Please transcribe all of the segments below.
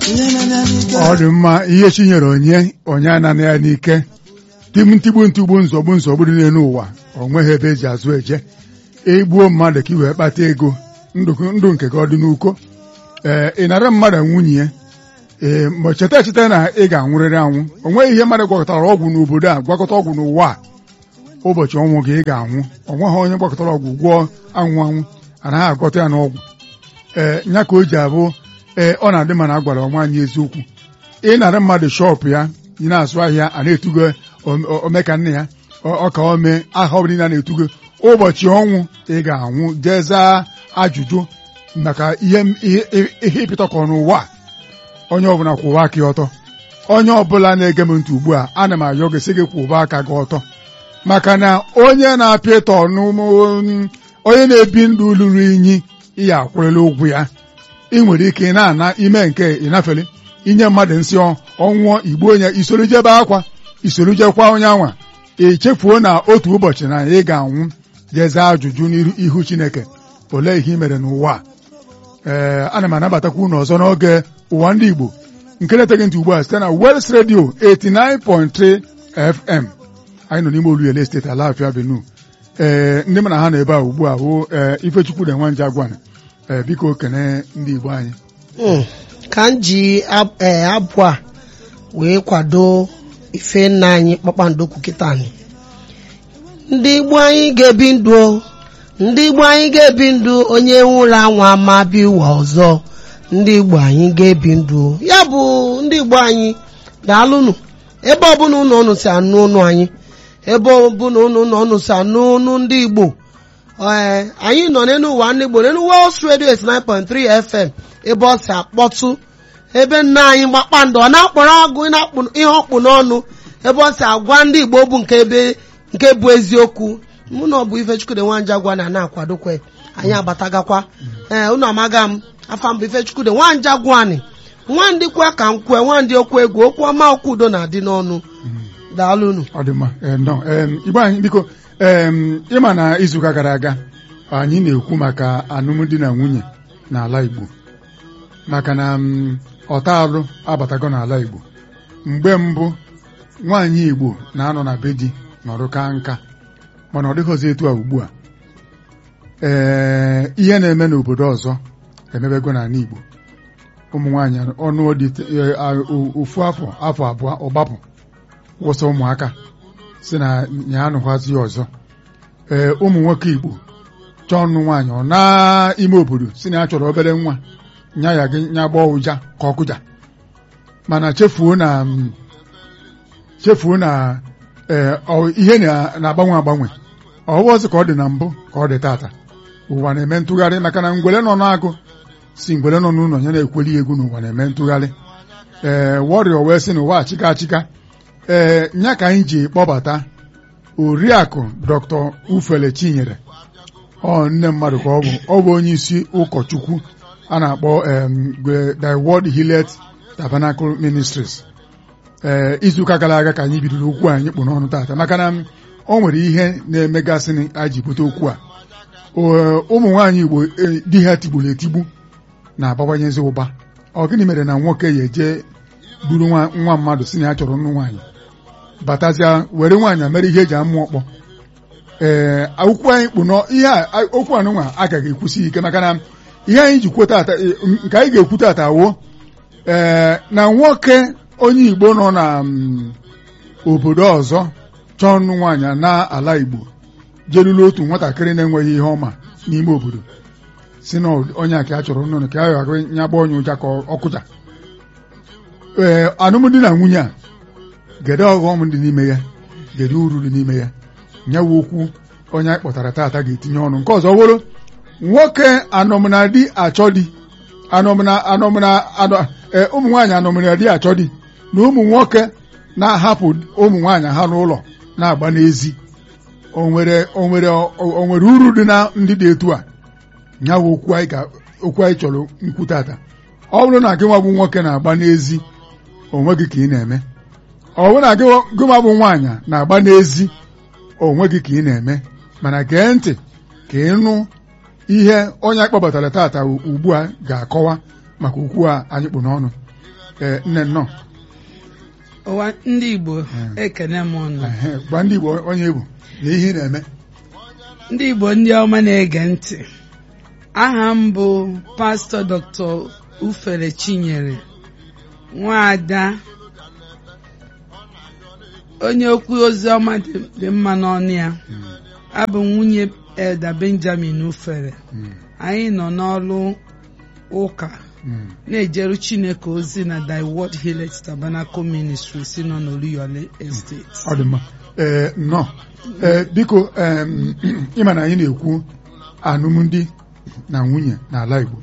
ọ dị mma ihe chi nyere onye onye anana ya n'ike ntigbu ntigbu nzọgbu nzọgbu dị n'elu ụwa o nweghị ebe eji azụ eje egbuo mmadụ ka i wee kpata ego ndụ nke gị ọ dị n'uko ee ị nara mmadụ nwunye ya ee mgbe cheta echeta na ị ga-anwụrịrị anwụ o nweghị ihe mmadụ gwakọtara ọgwụ n'obodo a gwakọta ọgwụ n'ụwa a ụbọchị ọnwụ gị ị ga-anwụ ọ nweghị onye gwakọtara ọgwụ gwọọ anwụ anwụ anaghị agwọta ya n'ọgwụ ee nya ka o ji abụ ee ọ na-adị mana a gwara nwaanyị eziokwu ịnara mmadụ shọpụ ya ị na-azụ ahịa a na-etugo omeka nne ya ọka ome aha ọ bụla na-etugo ụbọchị ọnwụ ị ga-anwụ jee zaa ajụjụ maka ihe ịpịtọkọ n'ụwa onye ọbụla kwụwa aka ọtọ onye ọbụla na-ege m ntị ugbu a ana m ayọ gị sị gị kwụba aka gị ọtọ maka na onye na-apịa ịtọ onye na-ebi ndụ lụrụ inyi ihe akwụrịla ụgwụ ya ị nwere ike ị na-ana ime nke ịnafele inye mmadụ nsị ọnwụọ igbu onye isoro jebe akwa isoro jekwa onye anwa echefuo na otu ụbọchị na ị ga-anwụ jeza ajụjụ n'ihu Chineke olee ihe ị mere n'ụwa ee ana m anabatakwa unu ọzọ n'oge ụwa ndị Igbo nke na-eteghị ntị ugbu a site na Wels Radio 89.3 FM anyị nọ n'ime Oluyele steeti Alafia Avenue ee ndị m na ha nọ ebe a ugbu a bụ ee Ifechukwu na Nwanje Agwana ee biko kene ndị Igbo anyị ka m ji abụ a wee kwado ife nna anyị kpakpando kwukịta anyị ndị Igbo anyị ga-ebi ndụ ndị Igbo anyị ga-ebi ndụ onye nwụrụ anwụ ama bịa ụwa ọzọ ndị Igbo anyị ga-ebi ndụ ya bụ ndị Igbo anyị daalụnụ ebe ọbụla ụnụ ọnụ si anụ ụnụ anyị ebe ọbụla ụnụ ọnụ si anụ ụnụ ndị Igbo ee anyị nọ n'elu ụwa ndị Igbo n'elu Wels Radio 89.3 FM ebe ọ si akpọtụ ebe nna anyị kpakpando ọ na-akpọrọ agụ ihe ọkpụ n'ọnụ ebe ọ si agwa ndị Igbo bụ nke ebe nke bụ eziokwu mụ na ọ bụ Ifechukwude Nwanje Agwa na na-akwadokwe anyị abatagakwa ee unu amaga m afa mbụ Ifechukwude Nwanje Agwani nwandị kwa ka m kwue nwandị okwu egwu okwu ọma okwu udo na-adị n'ọnụ daalụnụ ọ dị mma Igbo anyị biko ịma na izuụka gara aga anyị na-ekwu maka alụmdi na nwunye n'ala Igbo maka na ọta alụ abatago n'ala Igbo mgbe mbụ nwaanyị Igbo na-anọ na be di nọrụ ka nka mana ọ dịghịzi etu a ugbu a ee ihe na-eme n'obodo ọzọ emebego n'ala Igbo ụmụ nwaanyị ọnụ dị ofu afọ afọ abụọ ọgbapụ wụsa ụmụaka si na ya anụghazi ọzọ ee ụmụ nwoke Igbo chọọ ọnụ nwaanyị ọ n'ime obodo si na ya chọrọ obere nwa nya ya gị nya gbọọ ụja ka ọkụja mana chefuo na chefuo na ihe na-agbanwe agbanwe ọwụzi ka ọ dị na mbụ ka ọ dị tata ụwa na-eme ntụgharị maka na ngwere nọ n'agụ si ngwere nọ n'ụlọ ya na-ekweli egwu n'ụwa na-eme ntụgharị ee wọrịọ wee sị na ụwa achịka achịka ee nya ka anyị ji kpọbata oriakụ dr ufele chinyere ọ nne mmadụ ka ọ bụ ọ bụ onye isi ụkọchukwu a na-akpọ the World Hillet Tabernacle Ministries ee izuụka gara aga ka anyị bidoro okwu anyị kpụ n'ọnụ tata maka na o nwere ihe na-emegasị a ji bute okwu a ụmụ nwaanyị Igbo di ha tigburu etigbu na-abawanyezi ụba ọ gịnị mere na nwoke ya eje buru nwa mmadụ si na ya chọrọ nnụ nwaanyị batazịa were nwaanyị mere ihe eji amụ ọkpọ ee okwu anyị kpụ ihe okwu anụnwa agaghị ekwusi ike maka na ihe anyị ji kwuo tata nke anyị ga-ekwu tata wo ee na nwoke onye Igbo nọ na obodo ọzọ chọọ nnụ nwaanyị n'ala Igbo jelulu otu nwatakịrị na-enweghị ihe ọma n'ime obodo si na onye a ka a chọrọ nnụnụ ka a ghara nya gba onye ụja ka ọkụja ee alụmdi na nwunye a gede ọghọm dị n'ime ya gede uru dị n'ime ya nyawa okwu onye anyị kpọtara tata ga-etinye ọnụ nke ọzọ wụrụ nwoke anọmna di achọ di anọmna anọmna ụmụ nwaanyị anọmna di achọ di na ụmụ nwoke na-ahapụ ụmụ nwaanyị ha n'ụlọ na-agba n'ezi onwere onwere onwere uru dị na ndị dị etu a nyawa okwu anyị chọrọ nkwu tata ọ bụrụ na gị nwa bụ nwoke na-agba n'ezi onwe gị ka ị na-eme ọ bụrụ na gị nwa bụ nwaanyị na-agba n'ezi onwe gị ka ị na-eme mana gee ntị ka ị nụ ihe onye akpọbatara tata ugbu a ga-akọwa maka okwu a anyị kpụ n'ọnụ ee nne nnọọ ụwa ndị igbo ekene m ụnụ Ehe, gwa ndị Igbo onye Igbo na ihe ị na-eme ndị igbo ndị ọma na-ege ntị aha m bụ pastọ dr ufere chinyere nwaada onye okwu ozi ọma dị dị mma n'ọnụ ya abụ m nwunye elda benjamin ufere Mm, anyị nọ n'ọrụ ụka mm. na-ejeru chineke ozi na thy word healeth tabernacle ministry si nọ n'oluyole estate ọ dị mma ee nnọọ ee biko em, ịma na anyị na-ekwu alụmdi na nwunye n'ala Igbo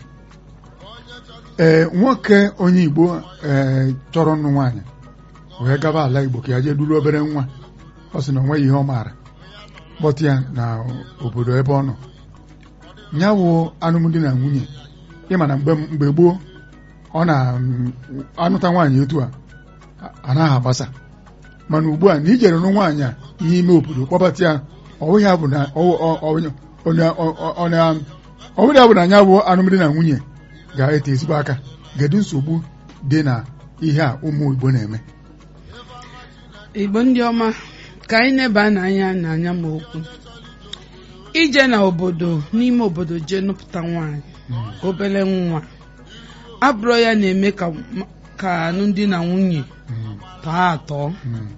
ee nwoke onye Igbo ee chọrọ nnụ nwaanyị wee gaba ala Igbo ka ya jee luru obere nwa ọ sị na o nweghị ihe ọ maara kpọta ya na obodo ebe ọ nọ ya wụ alụmdi na nwunye ịma na mgbe mgbe gboo ọ na-anụta nwaanyị etu a anaghị agbasa mana ugbu a na ijere nụ nwaanyị a n'ime obodo kpọbata ya ọwụghị ya bụ na ọ- ọ- ọ- onye- ọ- ọ- ọ na- ọwụghị ya bụ na anya bụ alụmdi na nwunye ga-ete ezigbo aka kedu nsogbu dị na ihe a ụmụ Igbo na-eme igbo ndị ọma ka anyị neba n'anya n'anya ma okwu ije na obodo n'ime obodo jee nụpụta nwaanyị obere nwa abụrụ ya na-eme ka ka alụmdi na nwunye Mm, tọọ atọ mm,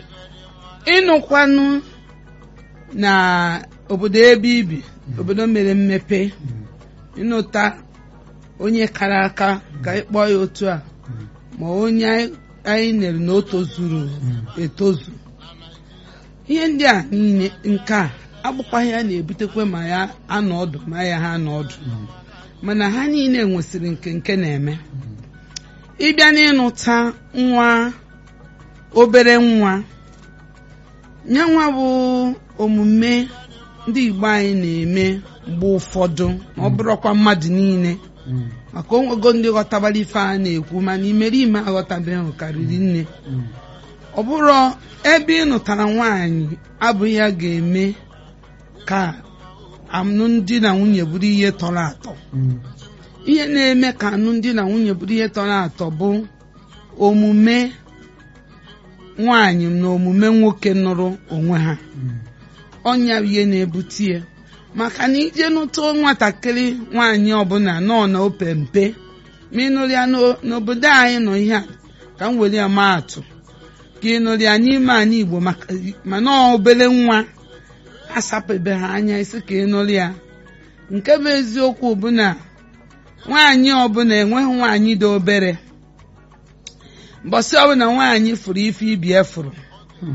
ịnụkwanụ na obodo ebe ibi obodo mere mmepe mm, ịnụta onye kara aka ka anyị kpọọ ya otu a mm, ma onye anyị- anyị nere na o tozuru etozu ihe ndị a niile nke a agbụkwaghị ya na-ebutekwa ma ya anọ ọdụ ma ya ha anọ ọdụ mm, mana ha niile nwesịrị nke nke na-eme ịbịa n'ịnụta nwa obere nwa ya nwa bụ omume ndị Igbo anyị na-eme mgbe ụfọdụ ma ọ bụrụkwa mmadụ niile mm, maka onwego ndị ghọtabara ife a na-ekwu mana imerime aghọtabeghị karịrị nne mm, ọ bụrụ ebe ị nụtara nwaanyị abụghị ya ga-eme ka alụmdi na nwunye bụrụ ihe tọrọ atọ mm, ihe na-eme ka alụmdi na nwunye bụrụ ihe tọrọ atọ bụ omume nwaanyị na omume nwoke nụrụ onwe ha mm, ọnya bụ ihe na-ebute ya maka na ije nụta nwatakịrị nwaanyị ọbụla nọ na ope mpe ma ịnụrụ ya n'o- n'obodo anyị nọ ihe a ka m were ya maa atụ ka ịnụrụ ya n'ime anyị Igbo maka mana ọ obere nwa asapụbe ha anya isi ka ịnụrụ ya nke bụ eziokwu bụ na nwaanyị ọbụla enweghị nwaanyị dị obere mbọsị ọbụla nwaanyị fụrụ ife ibi efụrụ mm.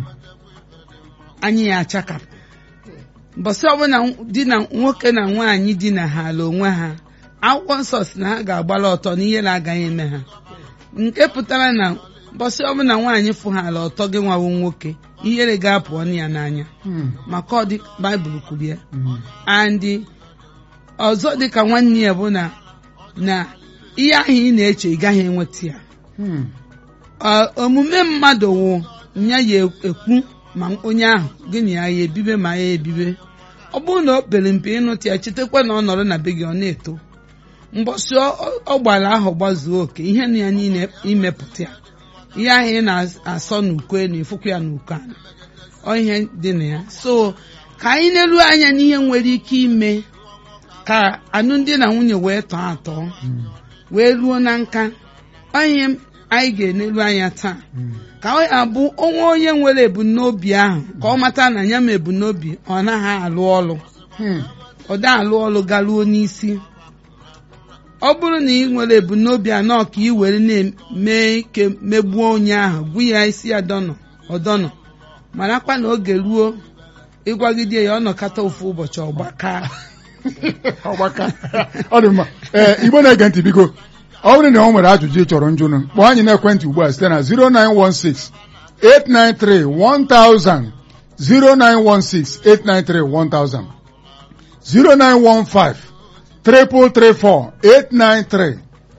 anyị ya achakapụ mbọsị ọbụla di na nwoke na nwaanyị di na ha ala onwe ha akwụkwọ nsọ si na ha ga-agbara ọtọ na ihe na-agaghị eme ha nke pụtara na mbọsị ọbụla nwaanyị fụ ha ala ọtọ gị nwawo nwoke ihere ga-apụ ọnụ ya n'anya Mm, maka ọ dị baịbụl kwuru ya mm, andị ọzọ dịka nwanne ya bụ na na ihe ahụ ị na-eche ị gaghị enweta ya mm, Ọ- omume mmadụ wụ ya ya ekwu ma onye ahụ gị na ya ya ebibe ma ya ebibe ọ bụrụ na o pere mpe ịnụta ya chetakwa na ọ nọrọ na be gị ọ na-eto mbọsị ọ- ọ- ọ gbara ahụ gbazuo oke ihe na ya niile imepụta ya ihe ahụ ị na-asọ n'uko na ịfụkwa ya n'uko ala ọ ihe dị na ya so ka anyị na-eru anya n'ihe nwere ike ime ka alụmdi na nwunye wee tọọ atọ mm, wee ruo na nka ọ ihe anyị ga-enelu anya taa mm. ka ọ abụ onwe onye nwere ebumnobi ahụ ka ọ mata na ya ma ebumnobi ọ naghị alụ ọlụ Hmm, ọ da alụ ọlụ garuo n'isi ọ bụrụ na ị nwere ebumnobi anọ ka ị were na-eme ike megbuo onye ahụ gwu ya isi ya dọnọ ọdọnọ marakwa na oge ruo ịgwagide ya ọ nọkata ofu ụbọchị ọgbaka ọgbaka ọ dị mma ee igbo na-ege ntị biko ọ bụrụ na ọ nwere ajụjụ ị chọrọ njụnụ kpọọ anyị n'ekwentị ugbu a site na 0916 893 1000 0916 893 1000 0915 334 893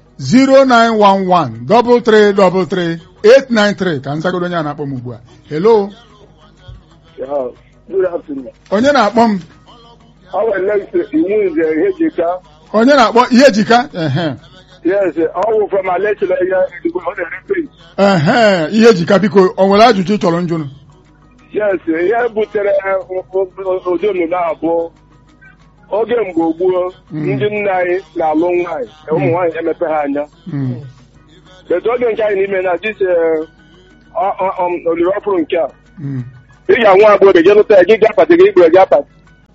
0911 333 893 ka nzagodo onye a na-akpọ m ugbu a hello Yeah, good afternoon. onye na-akpọ m I would like to remove the Hejika. onye na-akpọ ihe jika ehe Yes, ọ wụ from Alechile ya Edigbo, ọ na-ere paint. ehe ihe ejika biko o nwere ajụjụ ị chọrọ njụnụ Yes, ihe butere ụdị omume a bụ oge mgbe gboo Mm. ndị nna anyị na-alụ nwaanyị ụmụ nwaanyị emepe ha anya Mm, etu oge nke anyị n'ime na dis oliri ọfụrụ nke a mm, ị ga-anwa agbọghọ je lụta ya gị ga apati gị igbere gị apati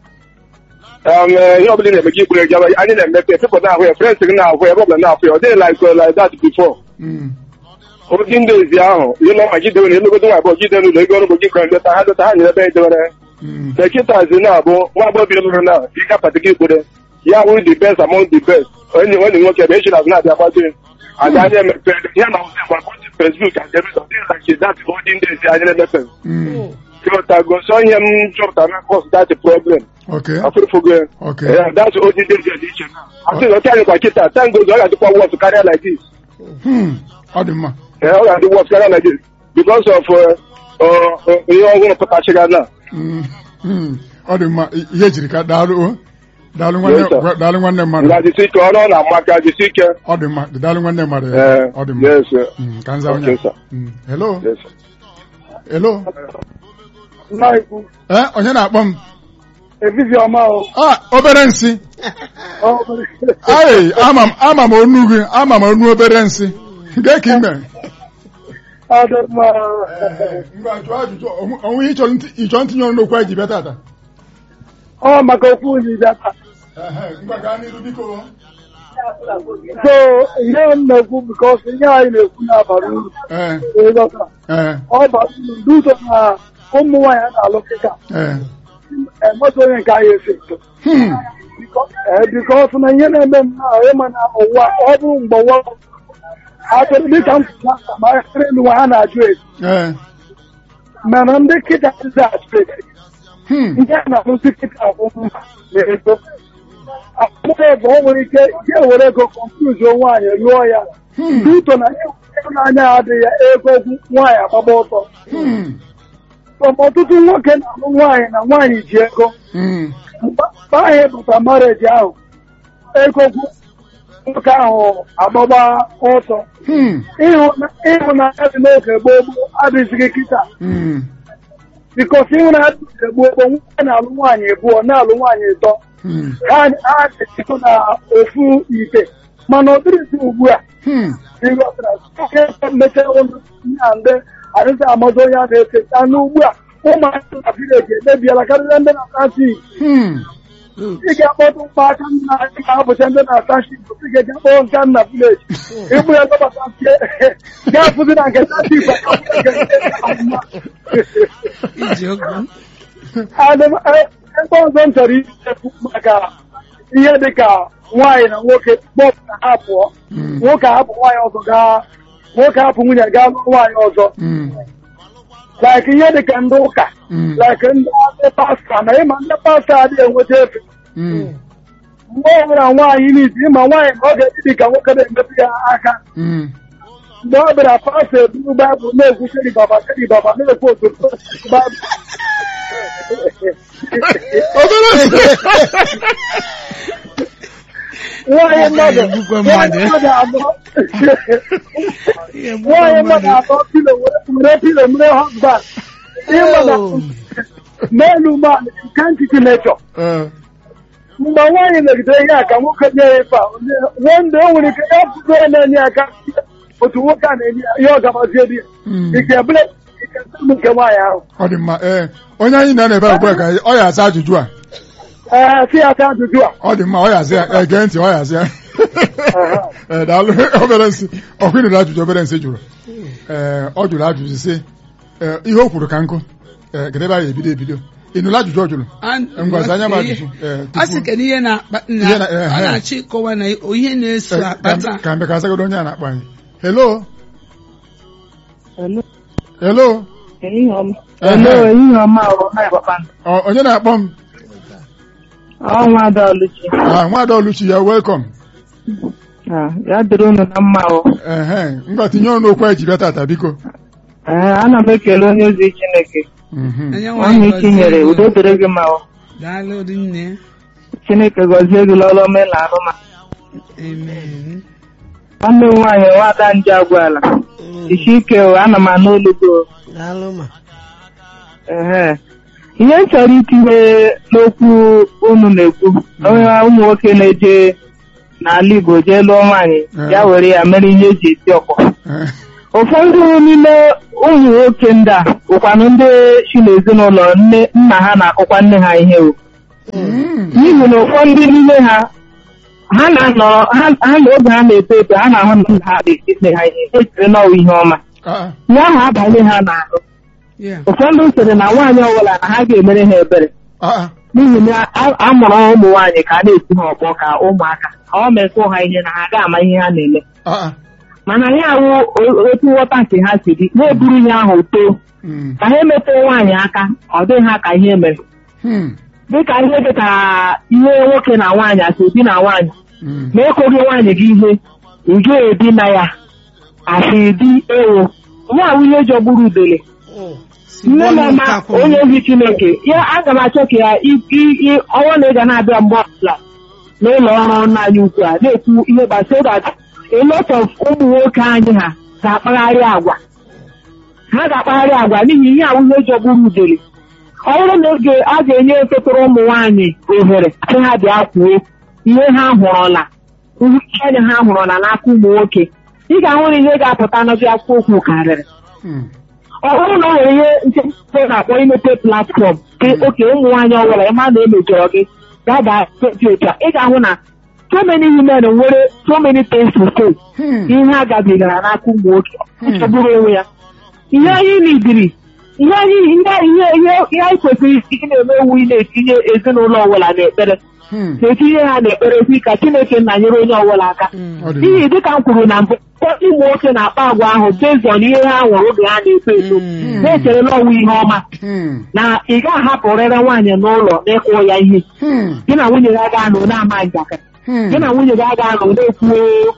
Um, eh, ihe ọbụla ị na-eme gị igbere gị apati anyị na-emepe pepụl na-ahụ ya frens gị na-ahụ ya ebe ọbụla na-ahụ ya ọ dịghị like uh, like that before mm, ụdị ndị ezi ahụ ihe na ọma gidewe na emegodo nwa abụọ gide n'ụlọ ego ọrụ bụ gị kọrọ leta ha leta ha nyere ebe anyị dewere mm, sekitazi na-abụ nwa agbọghọ lụrụ na ị ga-apati gị igbere ya wụ the best among the best onye nwanne nwoke bụ echi na azụ na-abịa gbazi ada anyị emepe ya na ụzọ mgbe agbọghọ Facebook and everything ọ dịghị like that ụdị ndị ezi anyị na-emepe mm. Kyotago so ihe m chọpụtara na cause that problem okay afụrụfụgo okay yeah that's odi dị dị iche asị na oke anyị kwa kịta time goes ọ ga-adịkwa worse karịa like this Hmm, ọ dị mma Eh, ọ ga-adị worse karịa like this because of uh, uh, uh, ihe ọhụrụ pụtachịga na Mm, mm, ọ dị mma I- ihe ejiri ka daalụ o daalụ Yes, sir. nwanne daalụ nwanne mmadụ nga jisi ike ọrụ ọ na-ama aka jisi ike ọ dị mma daalụ nwanne mmadụ Eh, ọ dị mma yes sir. Mm, ka nza onye Okay, sir. Mm, hello Yes, sir. hello Maịkụ, eh onye na-akpọ m evizi ọma o. ah obere nsị Ọ bụrụ- ai ama m ama m onu gị ama m onu obere nsị gee ka ime Ọ dị mma. ngwa jụọ ajụjụ onwe- onwe ihe ịchọrọ ntị- ịchọ ntinye ọnụ n'okwu anyị ji bịa tata Ọ maka okwu unu bịata. Ehe, ngwa gaa n'iru biko So, ihe m na-ekwu bikos ihe anyị na-ekwu na-abara uru. ee Ịghọta. ee Ọ bara uru ndị ụzọ na ụmụ nwaanyị a na-alụ kịta. ee Enweta onye nke anyị esi eto. Hmm, Ee, bikos na ihe na-eme m na ịma na ụwa ọ bụrụ mgbe ụwa achọrọ dịka m kwuru na ma akịrị elu nwa ha na-ajụ esi. ee Mana ndị kịta ndị ajụ esi. hmm, nke a na-arụzi kịta akwụkwọ na ego akwụkwọ ego o nwere ike ya were ego kọnfuzuo nwaanyị lụọ ya hmm, duto na ịhụnanya adịghị ya ego nwaanyị agbaba ọtọ hmm, ma ọtụtụ nwoke na-alụ nwaanyị na nwaanyị ji ego hmm, mgbe anyị bụta mareji ahụ ego nwoke ahụ agbaba ọtọ hmm, Ịhụna- ịhụnanya dị n'oge gboo gboo adịzighị kịta hmm, bikọsi ịhụnanya dị n'oge gboo gboo nwoke na-alụ nwaanyị abụọ na-alụ nwaanyị ịtọ hmm, ha ha na-eto na ofu ite mana ọ dịrịzi ugbu a hmm, ịghọtara oke mechaa ụlọ ya ndị adịghị amazụ onye a na-efe anụ ugbu a ụmụaka na vileji emebiela karịa ndị na-ata tii hmm. ị ga-akpọtụ ụmụaka nna ị ga-abụcha ndị na-ata shi ị ga-eji akpọrọ nke nna vileji ịgbụ ya dọbata nke ga-afụzi na nke tati igwe iji okwu ebe ọzọ m chọrọ ikwu maka ihe dịka nwaanyị na nwoke kpọpụ na ha pụọ Mm. nwoke hapụ nwaanyị ọzọ gaa nwoke hapụ nwunye gaa lụọ nwaanyị ọzọ Mm. like ihe dịka ndị ụka Mm. like ndị ndị pasta na ịma ndị pasta adịghị enweta efe Mm. mgbe ọ bụla nwaanyị n'izu ịma nwaanyị ka ọ ga-eji dị ka nwoke na-emetụ ya aka Mm. mgbe ọ bịara pasta eburu baịbụl na-ekwu sheri baba sheri baba na-ekwu otu baịbụl Obere nsị. nwaanyị mmadụ egbukwa nwaanyị mmadụ. mmadụ abụọ Ihe bụ nwaanyị mmadụ mmadụ. atọ pilo were were pilo mere husband ịmana n'elu mmadụ nke ntiti nechọ Eh, mgbe nwaanyị megidere ihe a ka nwoke nye ya ife a wende o nwere ike ya bụgo ya na-enye aka otu nwoke a na-enye ya ihe ọ gabazie di ya mm. ike ebule ike nsogbu nke nwaanyị ahụ ọ dị mma ee onye anyị nọ n'ebe a ugbu a ka ọ ya aza ajụjụ a ee si ya asa ajụjụ a ọ dị mma ọ ya aza ya ee, gee ntị ọ ya aza ya Ee, daalụ obere nsị ọkụ ịnụrụ ajụjụ obere nsị jụrụ ee ọ jụrụ ajụjụ sị ee, ihe o kwuru ka nkụ ee kedụ ebe a ga-ebido ebido ịnụrụ ajụjụ ọ jụrụ A- ngwazi anya m ajụjụ ee, a sị tupu- kedu ihe na-akpa Ihe na- eh, ọ eh. na-achọ ịkọwa na ihe na-eso ee, ka akpata m- ka mbe ka azagodo onye a na-akpọ anyị hello Hello. hello Ehihie ọma. Ehe. Hello, ehihie ọma ọ na kpakpando. Ọ- onye na-akpọ m Ọnwa Ada Oluchi. Ah, nwaada oluchi ya welcome Ah, Ya dịrị unu na mma o. ehe ngwa tinye ọnụ okwu anyị ji bịa tata biko Ee, ana m ekele onye ozi Chineke. Mhm. onye Ọnụ nwaanyị ike nyere gọzie udo gị. dịrị gị ma o. daalụ rinne Chineke gọzie gị lọlọ mee na arụ ma. amen nwanne m nwaanyị nwada nje agwala isi ike o ana m anụ olu gị o. daalụ ma Ehe. ihe m chọrọ itinye n'okwu unu na-ekwu onye ụmụ nwoke na-eje n'ala Igbo jee lụọ nwaanyị ya were ya mere ihe eji esi ọkpọ Eh, ụfọdụ n'ime ụmụ nwoke ndị a bụkwanụ ndị si n'ezinụlọ nne nna ha na-akụkwa nne ha ihe o mm, n'ihi na ụfọdụ n'ime ha ha na-anọ ha ha na oge ha na-eto eto ha na-ahụ na nna ha na-esi nne ha ihe echere n'ọwa ihe ọma ah, ihe ahụ abalị ha n'ahụ Yeah. ụfọdụ sịrị na nwaanyị ọbụla na ha ga-emere ha ebere ah, n'ihi na a- a mụrụ ụmụ nwaanyị ka a na-eti ha ọkpọ ka ụmụaka ka ọ mekwa ha ihe na ha ga-ama ihe ha na-eme ah, mana ya awụ o- otu nghọta nke ha si dị na-eburu ihe ahụ too mm, ka ha emetụ nwaanyị aka ọ dịghị ha ka ihe mere mm, dịka ihe dịka ihe nwoke na nwaanyị asị di na nwaanyị mm, ma ekoghị nwaanyị gị ihe ị ga-ebi na ya asị di ewo ihe awụ ihe jọgburu udele Si nne gbuo na n'ụka ama akwụna. onye ozi chineke ya aga m achọ ka ya i- i- i- ọnwa na ị ga na-abịa mgbe ọbụla n'ụlọ ọrụ nna anyị ukwu a na-ekwu ihe gbasara that a lot of ụmụ nwoke anyị ha ga-akpagharị agwa ha ga-akpagharị agwa n'ihi ihe awụ ihe jọgburu udele ọ bụrụ na oge a ga-enye efetụrụ ụmụ nwaanyị ohere sị ha bịa kwuo ihe ha hụrụla ihe anya ha hụrụla n'aka ụmụ nwoke ị ga-ahụ na ihe ga-apụta n'obi akwụkwọ okwu karịrị mm, ọ bụrụ na o nwere ihe nchekwa na-akpọ imepe platfọm dị oke ụmụ nwaanyị ọbụla ịma na emejọrọ gị gaa gaa dị otu a ị ga-ahụ na so many women nwere so many things to say mm, ihe a gabigara n'aka ụmụ nwoke nchegburu onwe ya ihe anyị nidiri ihe anyị ihe ihe ihe ihe anyị kwesịrị ị na-eme ewu ị na-etinye ezinụlọ ọbụla n'ekpere mm, na-etinye ha n'ekpere si ka Chineke nna nyere onye ọbụla aka ọ dị n'ihi mma. dịka m kwuru na mbụ ụfọdụ ụmụ nwoke na-akpa agwa ahụ bezọn ihe ha nwere oge ha na-eto eto Mm. na-echere n'ọnwa ihe ọma Mm, na ị ga-ahapụrịrị nwaanyị n'ụlọ n'ịkwụ ya ihe mm, gị na nwunye gị aga anọ na-ama njakịrị mm, gị na nwunye gị aga anọ na-ekwu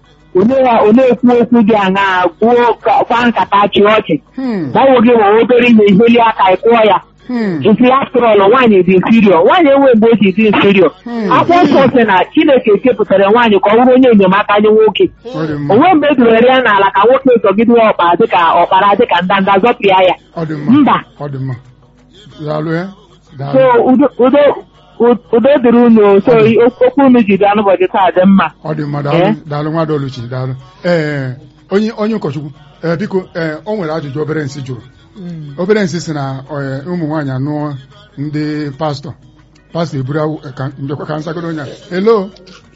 na-ekwu okwu dị aṅaa gwuo kwa nkata chị ọchị mm, gbanwe gị nwere obere ihe iheli aka ịkụọ ya mm, isi aftrọl nwaanyị dị infirio nwaanyị enwe mgbe o ji dị infirio Hmm. akwụkwọ nsọ sị na chineke kepụtara nwaanyị ka ọ bụrụ onye enyemaka nye nwoke ọ dị mma. onwe mgbe e dowere ya n'ala ka nwoke zọgide ọkpa dịka ọkpara dịka ndanda zọpịa ya ọ dị mma. mba ọ dị mma. daalụ ya so daalụ udo udo udo dịrị unu so okwu unu ji bịa n'ụbọchị taa dị mma ọ dị mma daalụ Eh? daalụ nwa Oluchi daalụ ee onye onye ụkọchukwu ee biko ee o nwere ajụjụ obere nsị jụrụ Mm. obere nsị si na ee, ụmụ nwaanyị anụọ ndị pastọ pastọ eburu awụ eh, ka njekwa ka nsagodo onye a elo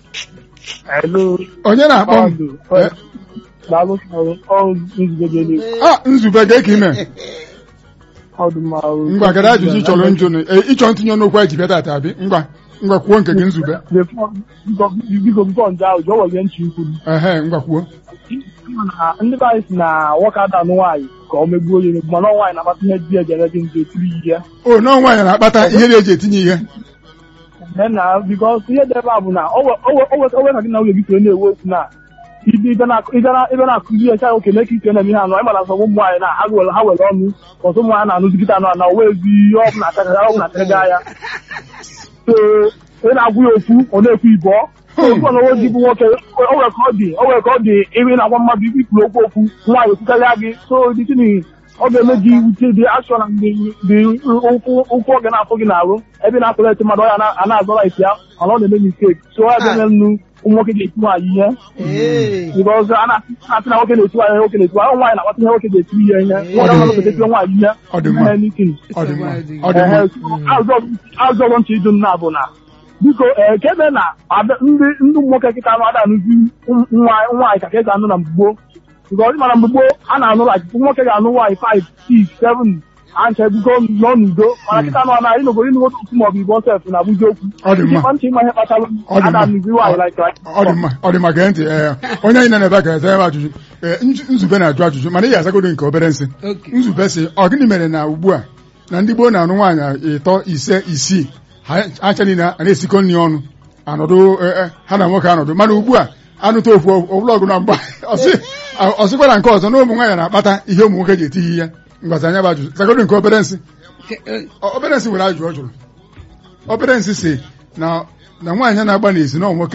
Hello. onye na-akpọ m Ọ- Eh, Daalụ ọrụ ọrụ nzube dị elu. ah nzube ga ka ime Ọ dị mma ọrụ. ngwa kedu ajụjụ ị chọrọ njụ nụ? Eh, ịchọ ntinye n'okwu anyị ji bịa tata abi ngwa ngwa kwuo nke gị nzube Before- biko biko bifo nje ahụ jụọ were ntị ikwu m. ehe ngwa kwuo Na ndị be anyị si na nwoke ada anụ nwaanyị ka ọ megbuo onye megbu mana ọ nwaanyị na-akpata ihe di ejere gị nje tiri ihe o nọọ nwaanyị na-akpata ihe na-eji etinye ihe Then na bikos ihe dị ebe a bụ na o we- o we- o we- o we ka gị na nwunye gị soro na-ewe okwu na ibe ibe na- ibe na- ibe na-akụzi ya cha oke mee ka ike na-eme ihe anọ ịmana sọ ụmụ nwaanyị na ha were ha were ọnụ ọtụ ụmụ nwaanyị na-anụzi kịta anọ na owe ezi ihe ọ bụla atagaga ọ bụla atagaga ya so ị na-agwụ ya okwu ọ na-ekwu ibọ okwu ọnọwo di bụ nwoke o nwere ka ọ dị o nwere ka ọ dị ebe ị na-agwa mmadụ ibe ikwuru okwu okwu nwaanyị ekwukarịa gị so dị tini ọ ga-eme gị wute dị ashọ na mgbe dị ụkwụ ụkwụ ọ ga na-afụ gị n'arụ ebe ị na-atụrụ eti mmadụ ọ ya na- a na-azọrọ isi ya mana ọ na-eme mistake so ọ ga-eme nnu ụmụ nwoke ga-eti nwaanyị ihe Ee. because a na-asị na nwoke na-eti nwaanyị nwoke na-eti nwaanyị nwaanyị na-akpata ihe nwoke ga-eti ihe ihe nwoke na nwoke ga-eti nwaanyị ihe Ọ dị mma. anything. ọ dị mma ọ dị mma azụ ọzọ ntị ịdụ nna bụ na biko ee ka ebe na ada- ndị ndị ụmụ nwoke kịta anụ ada anụzi ụm- nwaanyị nwaanyị ka ka esi anụ na mgbugbo because mana mgbugbo a na-anụ like nwoke ga-anụ nwaanyị 5 6 7 ancha biko nọ n'udo mana kịta anụ na anyị n'obodo ịnụ nwoke otu maọbụ igbo sef na abụzi okwu Ọ dị mma. Ịkpa ntị ịma ihe kpatara Ọ dị a mma. na-anụzi nwaanyị like like ọ dị mma ọ dị mma gee ntị ee onye anyị nọ n'ebe a ga-eze ebe ajụjụ ee nju- nzube na-ajụ ajụjụ mana ị ga-azagodo nke obere nsị Okay. nzube sị ọ gịnị mere na ugbu a na ndị gboo na-anụ nwaanyị ịtọ ise isii ha acha niile a na-esikọ nri ọnụ anọdụ eh, eh, ha na nwoke anọdụ mana ugbu a anụta ofu ọbụlọgụ na mgba ọsị- ọsịkwa na nke ọzọ na ụmụ nwaanyị na-akpata ihe ụmụ nwoke ji etighi ihe ngwazi anya bụ ajụjụ zagodo nke obere nsị Ke- eh, Ọ- obere nsị nwere ajụjụ ọ jụrụ obere nsị si na na nwaanyị na-agba n'ezi na ọ nwoke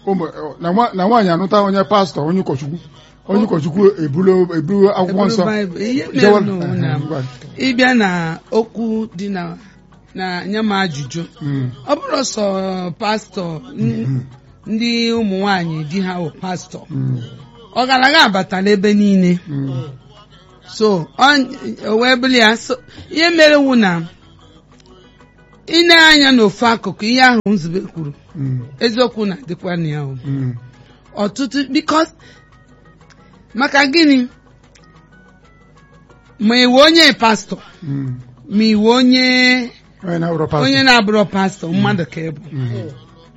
ụmụ- na nwa- na nwaanyị anụta onye pastọ onye ụkọchukwu onye ụkọchukwu ebulu ebulu akwụkwọ nsọ Baịbụl, ihe mere jewa- n'ụwa na Ehe, ngwa. ịbịa na okwu dị na na nye m ajụjụ Mm, ọ bụrụ sọ pastọ n- ndị ụmụ nwanyị di ha bụ pastọ mm, ọgaranya abatala ebe niile mm, so ọ- o wee bụrụ ya so ihe mere wu na ị na-anya n'ofu akụkụ ihe ahụ nzube kwuru mm, eziokwu na-adịkwa na ya o. mm, ọtụtụ bikos maka gịnị ma iwe onye pastọ mm. ma iwe onye onye na-abụrụ pastọ onye na-abụrọ pastọ mmadụ ka ịbụ Mm,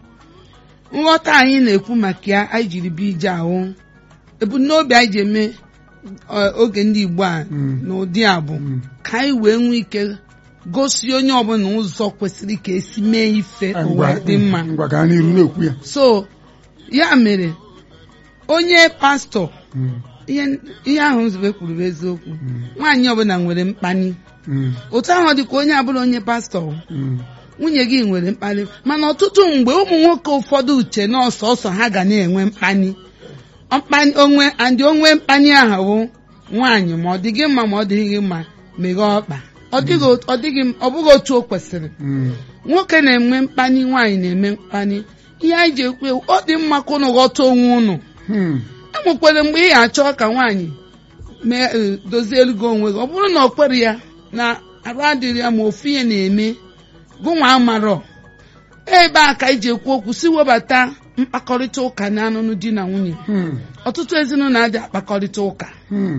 nghọta anyị na-ekwu maka ya anyị jiri bịa ije ahụ ebumnobi anyị ji eme ọ, oge ndị Igbo a Mm. n'ụdị a bụ mm. ka anyị wee nwee ike gosi onye ọbụla ụzọ kwesịrị ka esi mee ife Eh, ụwa ngwa dị mma ngwa gaa n'iru na-ekwu ya so ya mere onye pastọ Mm, ihe ihe ahụ nzube kwuru bụ eziokwu mm, nwaanyị ọbụla nwere mkpali mm, otu ahụ dịka onye abụrụ onye pastọ mm, nwunye gị nwere mkpali mana ọtụtụ mgbe ụmụ nwoke ụfọdụ uche na ọsọsọ ha ga na-enwe mkpali Mkpali- onwe andị onwe mkpali ahụ bụ nwaanyị ma ọ dị gị mma ma ọ dịghị gị mma meghe ọkpa ọ dịghị ot- ọ dịghị ọ bụghị otu o kwesịrị mm, nwoke na-enwe mkpali nwaanyị na-eme mkpali ihe anyị ji ekwu ewu, ọ dị mma ka ụnụ ghọta onwe ụnụ mm, enwekwere mgbe ị ga-achọ ka nwaanyị mee e, dozie elugo onwe gị ọ bụrụ na ọ kwere ya na arụ adịrị ya ma ofu ihe na-eme gụnwa amarọ ebe a ka anyị ji ekwu okwu si webata mkpakọrịta ụka na anụnụ di na nwunye mm, ọtụtụ ezinụlọ adị akpakọrịta ụka mm,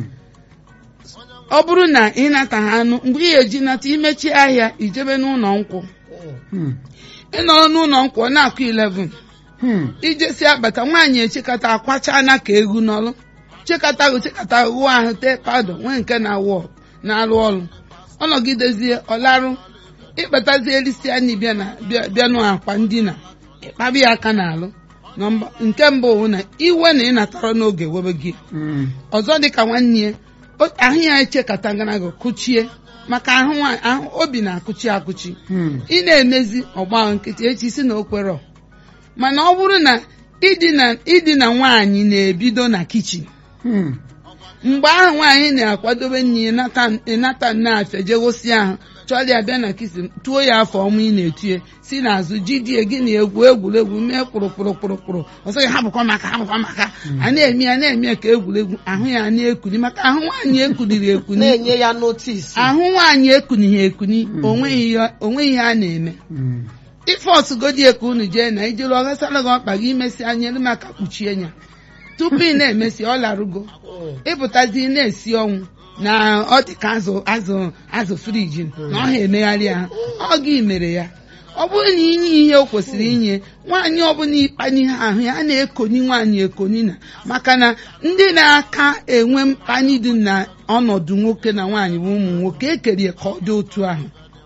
ọ bụrụ na ị nata ha anụ mgbe ị ga-eji nata imechi ahịa ijebe n'ụlọ nkwụ mm, ị nọrọ n'ụlọ nkwụ ọ na-akụ 11 mm. ijesi agbata nwaanyị echekata akwachana ka egwu n'ọrụ chekata chekata ghụọ ahụ tee pado nwee nke na-awụ na-arụ ọrụ ọ nọgidezie ọlarụ ịkpatazie elisi anyị bịa na bịa bịanụ akwa ndina ịkpabi ya aka n'alụ Nọmba nke mbụ bụ na iwe na ịnatara n'oge webe gị Mm, ọzọ dịka nwanne ya o- ahụ ya echekata ganago kụchie maka ahụ nwa- ahụ obi na-akụchi akụchi mm, ị na-emezi ọgba nkịtị echi si na okwerọ mana ọ bụrụ na idina idina nwaanyị na-ebido na kichin mm, mgbe ahụ nwaanyị na-akwadobe nne ya nata- ịnata nne afịa je gosi ahụ chọrọ ya bịa na kichin tuo ya afọ ọnwa ị na-etinye si n'azụ jidie gị na egwu egwuregwu mee kpụrụkpụrụkpụrụkpụrụ ọsọ ya hapụkwa maka hapụkwa maka a na-eme ya na-eme ya ka egwuregwu ahụ ya na-ekuni maka ahụ nwaanyị ekuniri ekuni na-enye ya notis ahụ nwaanyị ekunighị ekuni onweghị ihe- onweghị ihe a na-eme mm, ife ọsụgodi ka unu jee na ijelu ọghasara gị ọkpa gị imesi anya elu maka kpuchie ya tupu ị na-emesi ọ larugo ịpụtazi na-esi ọnwụ na ọ dị ka azụ azụ azụ friji na ọ ha emegharị ya ọ gị mere ya ọ bụrụ na inye ihe o kwesịrị inye nwaanyị ọbụla ịkpanye ha ahụ ya a na-ekoni nwaanyị ekoni na maka na ndị na-aka enwe mkpanye dị na ọnọdụ nwoke na nwaanyị bụ ụmụ nwoke ekerie ka ọ dị otu ahụ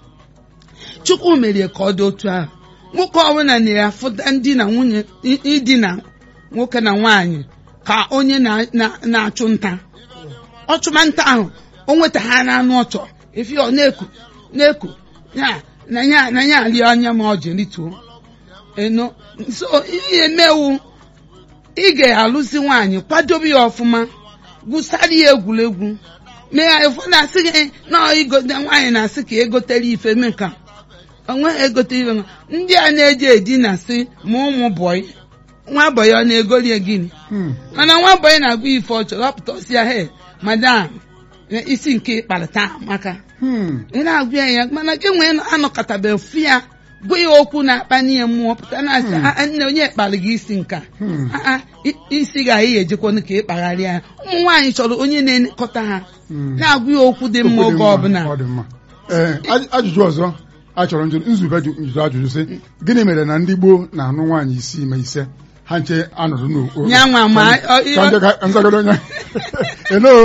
chukwu merie ka ọ dị otu ahụ nwoke ọbụla na-afụta ndị na nwunye i- idina nwoke na nwaanyị ka onye na- na- na-achụ nta ọchụma nta ahụ o nweta ha n'anụ ọchọ efi ọ na-eku na-eku ya na ya na ya rie anya ma ọ jiri tuo eno so ihe emewu ị ga-alụzi nwaanyị kwadobe ya ọfụma gwụsara ya egwuregwu mee ya ụfọdụ asị gị na igote nwaanyị na-asị ka egotere ife mee ka onwe egote ife nwa. ndị a na-eji edina sị ma ụmụ bọyị nwa bọyị ọ na-egolie gịnị mm, mana nwa bọyị na-agwa ife ọ chọrọ ọpụta ọsịa he madam isi nke ịkparịta maka mm, ị na-agwa ya ya mana gị nwee anọkọtabeghị fụ ya gwa ya okwu na-akpani ya mmụọ pụta na-asị "Ah, ah, nne onye kpara gị isi nka Hmm. Ah, ah, i- isi ga-ahị ya ejekwanụ ka ị kpagharịa ya ụmụ nwaanyị chọrọ onye na-elekọta ha mm. na-agwa ya okwu dị mma Okwu dị oge mma, ọbụla ọ dị mma. Ee, aj- ajụjụ ọzọ a chọrọ njụ nzube jụ njụ ajụjụ sị gịnị mere na ndị gboo na-anụ nwaanyị isii ma ise ha nche anọdụ n'okporo Ya nwa ma, ọ- Ka nje ka- nzagodo onye elo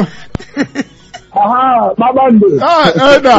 aha kpakpando ah eda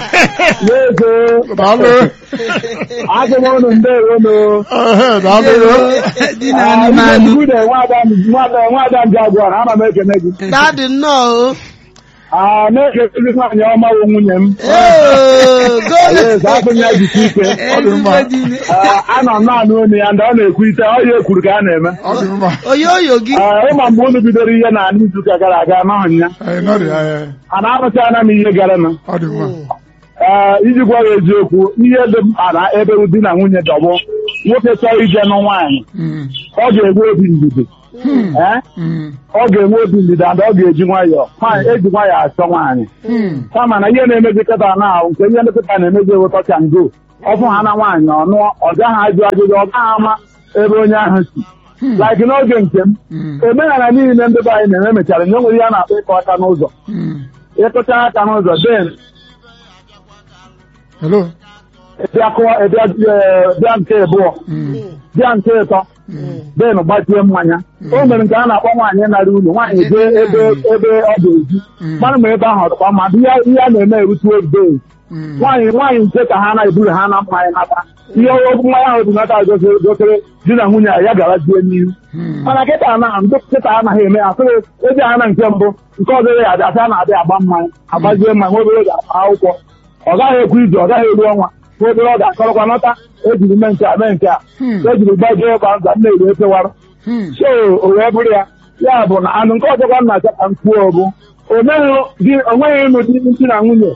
na-ego daalụ agụ m ụnụ ndewonu ehe daalụ dị na anụmanụ nwada nwada nwada ndị agwara ana m ekene gị dadị nnọọ o Ah, na-ege ezi nwaanyị ọma bụ nwunye m Oh, Yes, go afọ ya jisi ike ezigbo di ne Ah, anọ m naanị onu ya ndị ọ na-ekwu ite ọ ya ekwuru ka a na-eme ọ dị mma oyoyo gị Ah, ịma mgbe unu bidoro ihe na n'izuụka gara aga anọghị ya Ee, nọ dị, ee, a na-arụchana m ihe gara na ọ dị mma ee iji gwa ya eziokwu ihe dị mkpa na ebe di na nwunye dọgbụ nwoke chọrọ ije nụ nwaanyị Mm, ọ ga-enwe obi ndidi ee mm, ọ ga-enwe obi ndidi and ọ ga-eji nwayọọ nwaanyị eji nwayọọ achọ nwaanyị mm, kama na ihe na-emezi kịta na ahụ nke ihe nkịta na-emezi ewe touch and go ọfụ ha na nwaanyị ọnụọ ọ gaghị ajụ ajụjụ ọ gaghị ama ebe onye ahụ si like n'oge nke m mm, omenala niile ndị be anyị na-eme mechara nye nwere ihe a na-akpọ ịkọ aka n'ụzọ mm. ịkụcha aka n'ụzọ den hello bịa kụọ bịa ee, bịa nke abụọ Mm, bịa nke ịtọ den gbachie mmanya o mere nke a na-akpọ nwaanyị nara ụlọ nwaanyị jee ebe ebe ọ ga-eji Mm. mmanụ ma ebe ahụ ọ dịkwa mma ihe ihe a na-eme erutu ebe mm, nwaanyị nwaanyị nke ka ha na-eburu ha na mmanya nata ihe okwu mmanya ahụ bụ nata gosiri gosiri di na nwunye ya gara die n'ihu mm. mana kịta na ndị kịta anaghị eme ya sịrị eji ha na nke mbụ nke ọzọ ya abịa asị a na-abịa agba mmanya agbazie mmanya nwa obere ga-agba akwụkwọ ọ gaghị ekwu ije ọ gaghị eru ọnwa nwa obere ọ ga-akọrọkwa nọta ejiri mee nke a mee nke a Hmm. ejiri gbajie ịgba nza m na-eri efewara Hmm. so o wee bụrụ ya ya bụ na anụ nke ọzọkwa nna achọ ka m kwuo bụ o meghị di o nweghị ịnụ di di na nwunye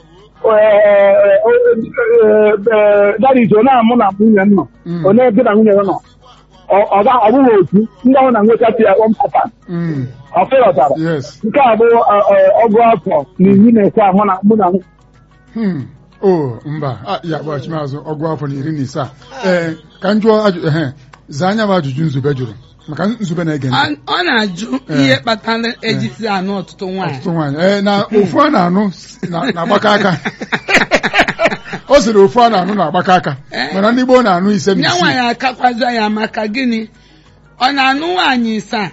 dadiji ọ na-amụ na nwunye nọ Mm. onye di na nwunye nọ ọ ọ ga- ọ bụghị otu ndị ahụ na nwechasị ya one pattern Mm. ọ fịrọtara yes nke a bụ ọ- ọ- ọgụ afọ na iri na ise ahụ na mụ na nwunye Hmm. o mba Ah, ya gbaghachi m azụ ọgụ afọ na iri na ise a. ee ka m jụọ ajụ ehe zaa anya bụ ajụjụ nzube jụrụ maka nzube na-ege ntị Ọ- ọ na-ajụ ihe kpatara ejisi anụ ọtụtụ nwaanyị ọtụtụ nwaanyị ee na ofu a na-anụ s- na- na-agbakọ aka o siri ofu a na-anụ na-agbakọ aka mana ndị gboo na-anụ ise na ya isii nwaanyị akakwaza ya maka gịnị ọ na-anụ nwaanyị isaa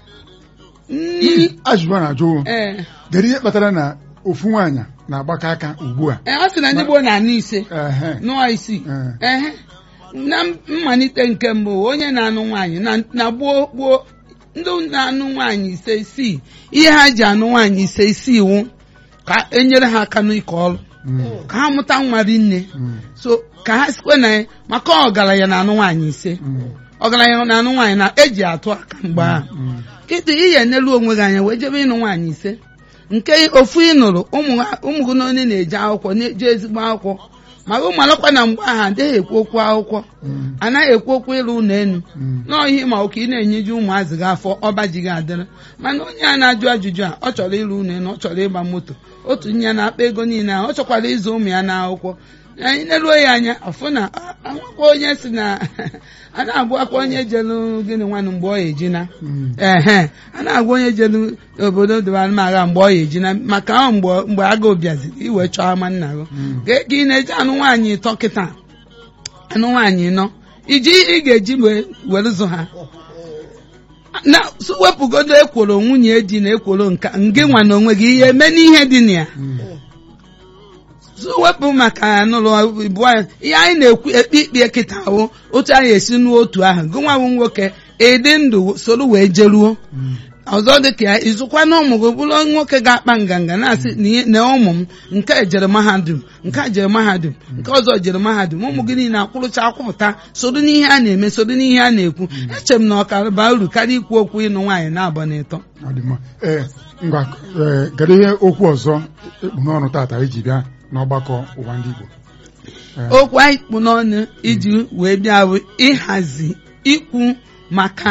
nni ajụjụ a na-ajụ ee dere ihe kpatara na ofu nwaanyị na-agbakọ aka ugbu a ee, ọ sị na ndị gboo na-anụ ise ehe nụọ isii ehe na mmalite nke mbụ onye na-anụ nwaanyị na na gboo gboo ndị na-anụ nwaanyị ise isii ihe ha ji anụ nwaanyị ise isii wụ ka enyere ha aka n'ike ọrụ Mm. ka ha mụta nwa rinne Mm. so ka ha sikwe na ya maka ọgaranya na-anụ nwaanyị ise Mm. ọgaranya na-anụ nwaanyị na eji atụ aka mgbe ahụ Mm. kịtị ihe enelu onwe gị anya wee jebe ịnụ nwaanyị ise nke ofu ị nụrụ ụmụ ha- ụmụ gị na onye na-eje akwụkwọ na-eje ezigbo akwụkwọ ma gị malụkwa na mgbe ahụ adịghị ekwu okwu akwụkwọ Mm. anaghị ekwu okwu ịlụ ụlọ enu Mm. n'ọhịa ma oke ị na-enyeju ụmụazị gị afọ ọba ji gị adịrị mana onye a na-ajụ ajụjụ a ọ chọrọ ịlụ ụlọ enu ọ chọrọ ịgba moto otu nye na-akpa ego niile ahụ ọ chọkwara ịzụ ụmụ ya n'akwụkwọ anyị neruo ya anya ọfụ na a- anwakwa onye si na a na-agụ akwa onye jelu gịnị nwanụ mgbe ọ ya ejina Mm. ehe a na-agwa onye jelu obodo dịbarụmagha mgbe ọ ya ejina maka ahụ mgbe mgbe agụụ bịaziri iwe chọọ ama nna gị Mm. ka ka ị na-eji anụ nwaanyị ịtọ kịta anụ nwaanyị nọ iji ị ga-eji wee were zụ ha na so wepụgodo ekworo nwunye di na ekworo nka ngị nwa na onwe gị ihe eme n'ihe dị na ya Mm. so wepụ maka anụrụ bụ anyị ihe anyị na-ekwu ekpe ikpe kịta ahụ otu anyị esi n'otu ahụ gị nwa bụ nwoke ịdị ndụ soro wee jeruo Mm. ọzọ dị ka ya izụkwa na ụmụ gị bụrụ nwoke ga-akpa nganga na-asị na ihe- na ụmụ m nke a jere mahadum nke a jere mahadum nke ọzọ jere mahadum ụmụ gị niile akwụrụcha akwụpụta soro n'ihe a na-eme soro n'ihe a na-ekwu eche m na ọkara baa uru karịa ikwu okwu ịnụ nwaanyị na-abọ n'ịtọ Ọ dị mma ee ngwa ee kedu ihe okwu ọzọ ekpu n'ọnụ tata iji bịa n'ọgbakọ ụwa ndị Igbo Ee, okwu anyị kpụ n'ọnụ iji wee bịa bụ ịhazi ikwu maka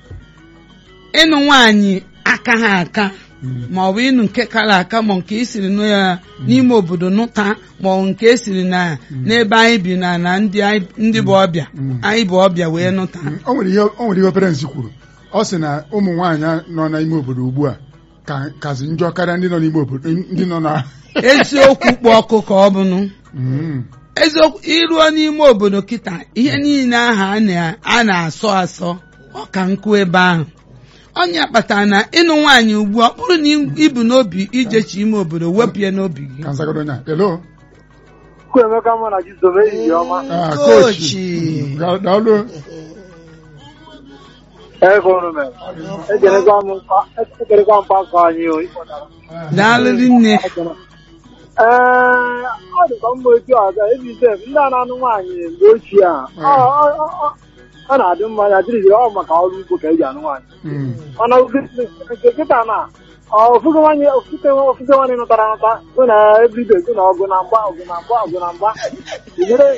ịnụ nwaanyị aka ha aka Mm. ma ọ bụ ịnụ nke kara aka ma nke esiri nụ ya n'ime obodo nụta ma ọ bụ nke esiri na n'ebe anyị bi na na ndị anyị- ndị bụ ọbịa Mm. anyị bụ ọbịa wee nụta Mm, o nwere ihe o nwere ihe parents kwuru ọ sị na ụmụ nwaanyị nọ n'ime obodo ugbu a ka kazi njọ karịa ndị nọ n'ime obodo ndị nọ na eziokwu kpụ ọkụ ka ọ bụnụ Mm. eziokwu iruo n'ime obodo kịta ihe niile ahụ a na- a na-asọ asọ ọ ka nkụ ebe ahụ onye kpatara na ịnụ nwaanyị ugbu a ọ bụrụ na ibu n'obi ijechi ime obodo wepụ ya n'obi gị ka nzagodo nya hello Chukwuemeka mụ na Jizọs ehihie ọma Ah, Coach. coach. Da- daalụ Egoro m. Ejerekwa m mkpa ekerekwa mkpa ka anyị o. daalụ nne Ee, ọ dịkwa mma otu ọzọ ebi sef ndị a na-anụ nwaanyị mgbe ochie a ọ- ọ- ọ- ọ- ọ na-adị mma ya dịrị ọ maka ọrụ ugbo ka eji anụ nwaanyị Mm. mana nke kịta na ofufe nwanyị ofufe ofufe nwanyị nụtara nụta bụ na ebido bụ na ọgụ na mgba ọgụ na mgba ọgụ na mgba were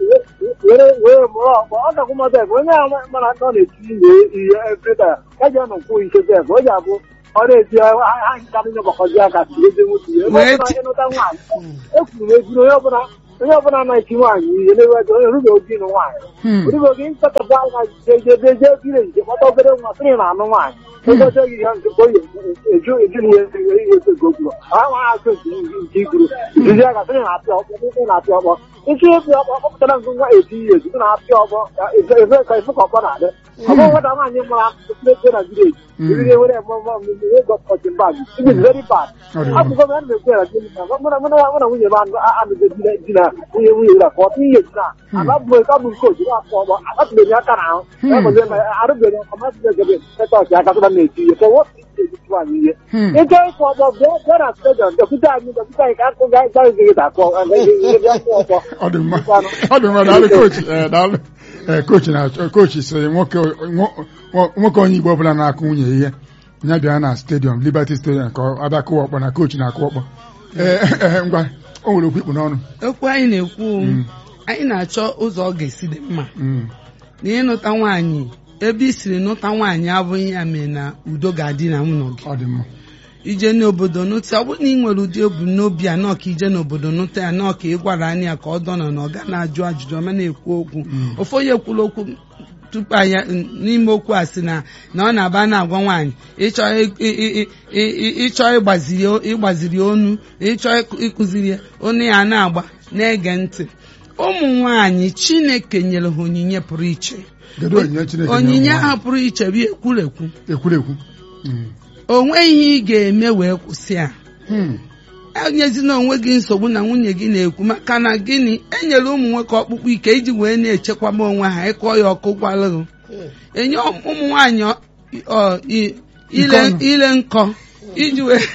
were were mụrụ ọkpọ ọ gakwụ mọta ebe onye a mana ọ na-eti ihe ihe ebrida ya ji anọ kwuo ike sef o ji abụ ọ na-eti ha nka ndị gbakọzi aka si ezi nwoke ebe Wee ọbụla ti- ịnụta nwaanyị ekwuru m ekwuru onye ọbụla onye ọbụla na-eti nwaanyị ihe na-ewe onye rube obi nụ nwaanyị Hmm. Odibo gị nkatapụ anya jejeje biri nje kpọta obere nwa sịrị na anụ nwaanyị egote gị ihe nke oyi eju eju na ihe ihe ihe ego gwuru ha nwa azụ nke nke ikwuru izizi aka sịrị na-apịa ọkpọ ndị na-apịa ọkpọ isi ịpịa ọkpọ kpọpụtara nke nwa eti ihe ezu na apịa ọkpọ ka ebe ka ifu ka ọkpọ na-adị ọ bụ nwata nwaanyị mara ebe na vileji ibiri ewere mmemme gọpọtị mbag it is very bad Ọ dị mma. akụkọ m ya na-ekwu ya gịnị na mụ na mụ na mụ na nwunye m anụ anụgo di na nwunye nwunye na fọtụ ihe ji na ala bụ ka bụ nke otu na-afọ ọgbọ akatụbeghị m aka n'ahụ arụbeghị m ọmasịghị egebe etọọchị aka tụra na-eti ihe ka wọtụ ejikwa anyị ihe Hmm. ịchọ ịkụ ọgbọ bịa bịa na stadiọm dọkịta anyị dọkịta anyị ka akụ gaghịzi gị dakọ bịa kụ ọgbọ ọ dị mma ọ dị mma daalụ kochi ee daalụ ee kochi na-achọ kochi sịrị nwoke nwo- nwo- nwoke onye igbo ọbụla na-akụ nwunye ihe ya bịa na stadium liberty stadium ka ọ abịa kụwa ọkpọ na kochi na-akụ ọkpọ ee ee, ngwa o nwere okwu ikpu n'ọnụ okwu anyị na-ekwu Mm. anyị na-achọ ụzọ ọ ga-esi dị mma Mm. na ịnụta nwaanyị ebe i siri nụta nwaanyị abụghị ya mere na udo ga-adị na nwunye gị ọ dị mma ije n'obodo nụta ọ bụrụ na ị nwere ụdị ebumnobi a nọọ ka ije n'obodo nụta ya nọọ ka ị gwara anya ya ka ọ dọnọ na ọ ga na-ajụ ajụjụ ọma na-ekwu okwu ofu onye kwuru okwu tupu anya n'ime okwu a sị na na ọ na-aba na-agwa nwaanyị ịchọ ị- ị- ị- ị- ịchọ ịgbaziri ịgbaziri onu ịchọ ịkụ- ịkụziri ya onu ya na-agba na-ege ntị ụmụ nwaanyị chineke nyere ha onyinye pụrụ iche kedu onyinye chineke nyere onyinye ụmụ ahụ pụrụ iche bụ ekwurekwu nwaanyị? ekwurekwu Mm. o nweghị ihe ị ga-eme wee kwụsị a Hmm. enyezina onwe gị nsogbu na nwunye gị na-ekwu maka na gịnị enyere ụmụ nwoke ọkpụkpụ ike iji wee na-echekwaba onwe ha ịkọ ya ọkụ gwalụrụ enye ụmụ nwaanyị ọ- ọ- i- ile Nkọ nụ. ile nkọ iji wee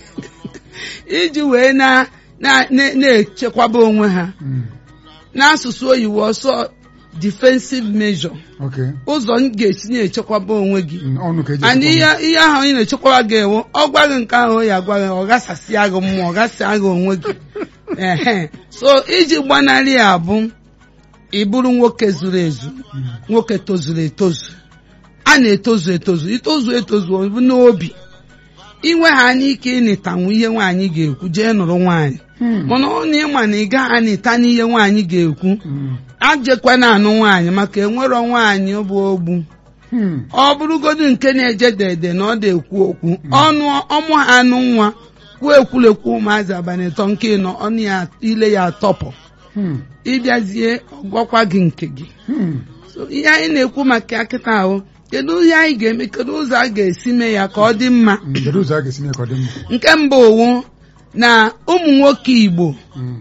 iji wee na- na- na- na-echekwaba onwe ha Mm. n'asụsụ oyibo ọsọ defensive measure okay ụzọ m ga-esi na-echekwaba onwe gị Mm, ọnụ ka eji and echekwa ihe ihe ahụ onye na-echekwaba gị ewu ọ gwa gị nke ahụ ya agwa gị ọ gasasịa gị mmụọ ọ gasịa gị onwe gị ehe so iji gbanarị ya bụ ịbụrụ nwoke zuru ezu nwoke tozuru etozu a na-etozu etozu itozu etozu ọ bụ n'obi inwe ha n'ike ịnịtanwu ihe nwaanyị ga-ekwu jee nụrụ nwaanyị Hmm. mana ọ na ịma na ị gaghị anịta n'ihe nwaanyị ga-ekwu Mm. ajekwana anụ nwaanyị maka enwero nwaanyị bụ ogbu Hmm. ọ bụrụgodu nke na-eje dede na ọ na-ekwu okwu ọnụ ọmụ ha anụ nwa kwuo ekwulekwu ụmụazị abalị ịtọ nke ịnọ ọnụ ya ile ya atọpụ Hmm. ịbịazie ọgwakwa gị nke gị Hmm. so ihe anyị na-ekwu maka ya kịta ahụ kedu ihe anyị ga-eme kedu ụzọ a ga-esi mee ya ka ọ dị mma Mm, kedu ụzọ a ga-esi mee ka ọ dị mma nke mbụ owu na ụmụ nwoke Igbo Mm.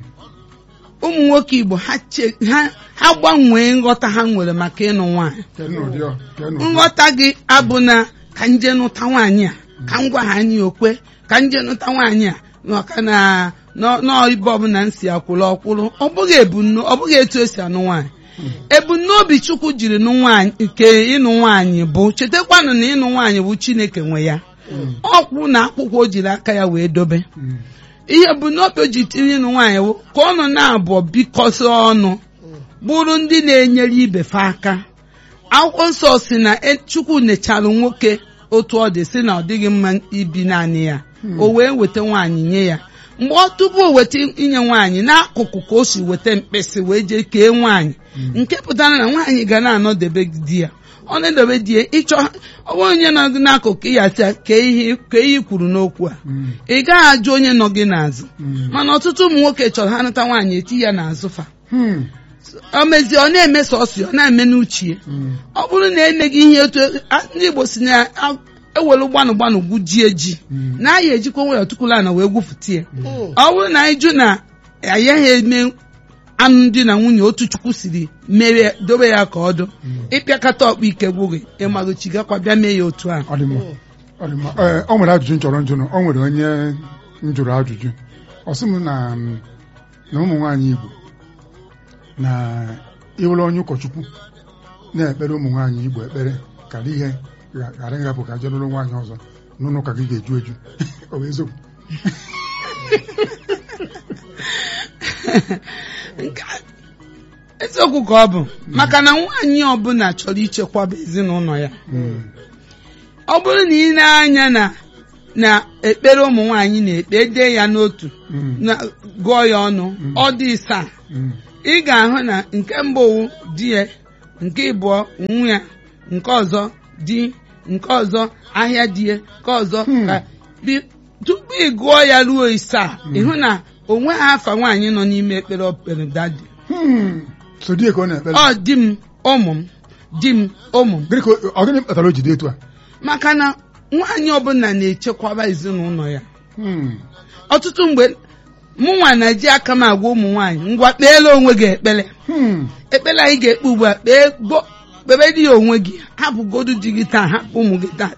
ụmụ nwoke Igbo ha che- ha ha gbanwee nghọta ha nwere maka ịnụ nwaanyị kedu n'ụdị ọ kedu n'ụdị ọ? nghọta gị abụ na ka nje nụta nwaanyị a ka m gwa ha anyị okwe ka nje nụta nwaanyị a maka na nọ- nọọ ibe ọbụla m si akwụrụ ọkwụrụ ọ bụghị ebumno ọ bụghị etu esi anụ nwaanyị ebumnobi chukwu jiri nụ nwaanyị nke ịnụ nwaanyị bụ chetakwanụ na ịnụ nwaanyị bụ chineke nwe ya ọkwụ na akwụkwọ o jiri aka ya wee dobe Mm. ihe bụ n'obi o ji tinye ịnụ nwaanyị bụ ka ọnụ na-abụọ bikọsị ọnụ bụrụ ndị na-enyere ibe fa aka akwụkwọ nsọ si na e- chukwu nechara nwoke otu ọ dị si na ọ dịghị mma ibi naanị ya o wee weta nwaanyị nye ya mgbe ọ tupu o weta inye nwaanyị n'akụkụ ka o si weta mkpịsị wee jee kee nwaanyị nke pụtara na nwaanyị ga na-anọdebe di ya ọ na-edobe di ya ịchọ ọ bụrụ onye nọ gị n'akụkụ ya sị kee ihe kee ihe i kwuru n'okwu a Mm. ị gaghị ajụ onye nọ gị n'azụ Mm. mana ọtụtụ ụmụ nwoke chọrọ ha nụta nwaanyị eti ya n'azụ fa Hmm. o mezie ọ na-eme sọsọ ọ na-eme n'uche ya Mm. ọ bụrụ na emeghị ihe etu a- ndị Igbo si na a- ewelu gbanụ gbanụ gwujie ji Mm. na anyị ejikwa nwayọ tukwula na wee gwufụta ya ọ bụrụ na anyị jụ na ayaghị eme anụ di na nwunye otu chukwu siri mere dobe ya ka ọ dụ ịpịakọta ọkpa ike gwụghị ịmagochi gakwa bịa mee ya otu ahụ ọ dị mma ọ dị mma ee ọ nwere ajụjụ m chọrọ njụnụ ọ nwere onye m jụrụ ajụjụ ọ sị m na m, na ụmụ nwaanyị Igbo na ịwụrụ onye ụkọchukwu na-ekpere ụmụ nwaanyị Igbo ekpere kara ihe gha- ghara ịhapụ ka je lụrụ nwaanyị ọzọ n'ụlọ ụka gị ga-eju eju ọ bụ eziokwu Nke a- eziokwu ka ọ bụ maka na nwaanyị ọbụla chọrọ ichekwaba ezinụlọ ya Mm. ọ bụrụ na ị na-anya na na ekpere ụmụ nwaanyị na-ekpe dee ya n'otu Mm. na gụọ ya ọnụ ọ dị isaa Mm. ị ga-ahụ na nke mbụ wụ di ya nke ịbụọ nwa ya nke ọzọ di nke ọzọ ahịa di ya nke ọzọ Hmm. ka bi- tupu ị gụọ ya ruo isaa ịhụ na onwe ha afa nwaanyị nọ n'ime ekpere okpere dadi Hmm. so di ya ka ọ na-ekpere ọ di m ụmụ m di m ụmụ m gịnị ka o- ọ gịnị kpatara o ji dị etu a maka na nwaanyị ọbụla na-echekwaba ezinụlọ ya Hmm. ọtụtụ mgbe mụnwa na-eji aka m agwa ụmụ nwaanyị ngwa kpeela onwe gị ekpere Hmm. ekpere anyị ga-ekpe ugbu a kpee gbo- kpebe di ya onwe gị hapụgodu di gị taa hapụ ụmụ gị taa